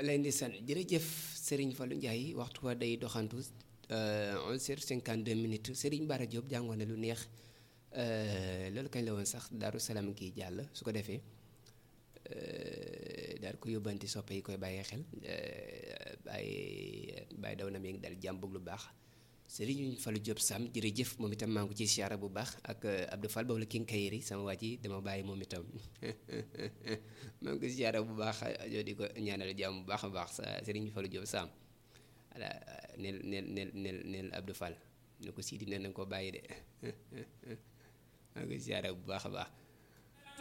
lay ndeysaan jërëjëf Serigne Fallou Ndiaye waxtu wa day doxantu 11h52 minutes Serigne Bara Diop jàngoon na lu neex loolu kañ la woon sax Daaru Salaam kii jàll su ko defee daal ko yóbbanti soppe yi koy bàyyee xel bàyyi bàyyi daw na mi ngi dal jàmm bëgg lu baax Serigne Fallou Diop Sam jërëjëf moom itam maa ngi ko ci siyaara bu baax ak Abdou Fall boobu la king kayiri sama waa ji dama bàyyi moom itam maa ngi ko siyaara bu baax yoo di ko ñaanal jàmm bu baax a baax sa Serigne Fallou Diop Sam voilà neel neel neel neel neel Abdou Fall ne ko Sidi nee na ko bàyyi de maa ngi ko siyaara bu baax a baax